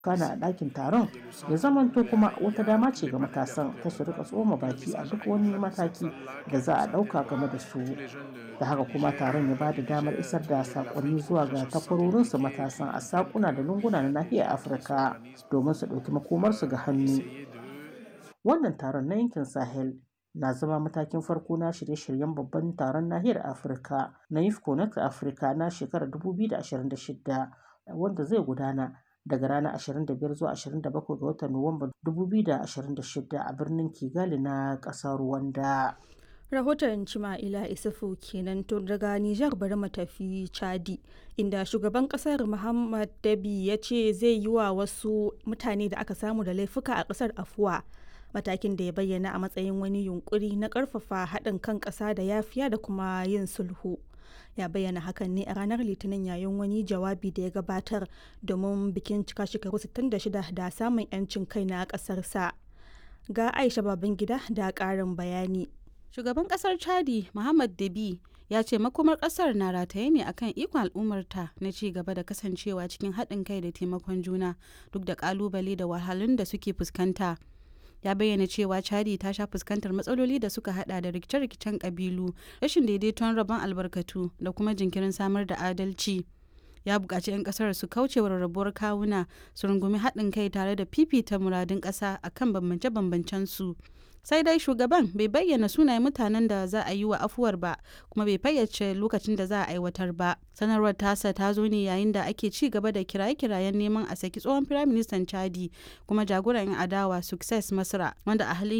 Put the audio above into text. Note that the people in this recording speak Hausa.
kana a ɗakin taron ya zamanto kuma wata dama ce ga matasan ta su rika tsoma baki a duk wani mataki da za a ɗauka game da su da haka kuma taron ya bada damar isar da sakonni zuwa ga takwarorinsu matasan a sakuna da lunguna na nahiyar afirka domin su ɗauki makomarsu ga hannu wannan taron na yankin sahel na zama matakin farko na shirye-shiryen babban taron nahiyar afirka na ifco na afirka na shekarar 2026 wanda zai gudana daga ranar 25 zuwa 27 ga watan Nuwamba 2026 a birnin Kigali na ƙasar Rwanda. rahoton Cima'ila Isufu kenan to daga Nijar bari mu tafi Chadi inda shugaban kasar Muhammad Dabi ya ce zai yi wa wasu mutane da aka samu da laifuka a kasar afuwa matakin da ya bayyana a matsayin wani yunkuri na karfafa haɗin kan ƙasa da yafiya da kuma yin sulhu. ya bayyana hakan ne a ranar litinin yayin wani jawabi da ya gabatar domin bikin cika shekaru 66 da samun 'yancin kai na ƙasarsa ga aisha babangida da ƙarin bayani shugaban kasar chadi muhammad dabi ya ce makomar kasar na rataye ne akan ikon al'ummarta na ci gaba da kasancewa cikin haɗin kai da taimakon juna duk da kalubale da wahalun da suke fuskanta ya bayyana cewa chadi ta sha fuskantar matsaloli da suka hada da rikice-rikicen kabilu rashin daidaiton rabon albarkatu da kuma jinkirin samar da adalci ya buƙaci 'yan ƙasar su kauce wa rarrabuwar kawuna su rungumi haɗin kai tare da fifita muradun ƙasa akan bambance-bambancen su sai dai shugaban bai bayyana sunayen mutanen da za a yi wa afuwar ba kuma bai fayyace lokacin da za a aiwatar ba sanarwar tasa ta zo ne yayin da ake ci gaba da kiraye-kirayen neman a saki tsohon firaministan chadi kuma jagoran yan adawa success masra wanda a halin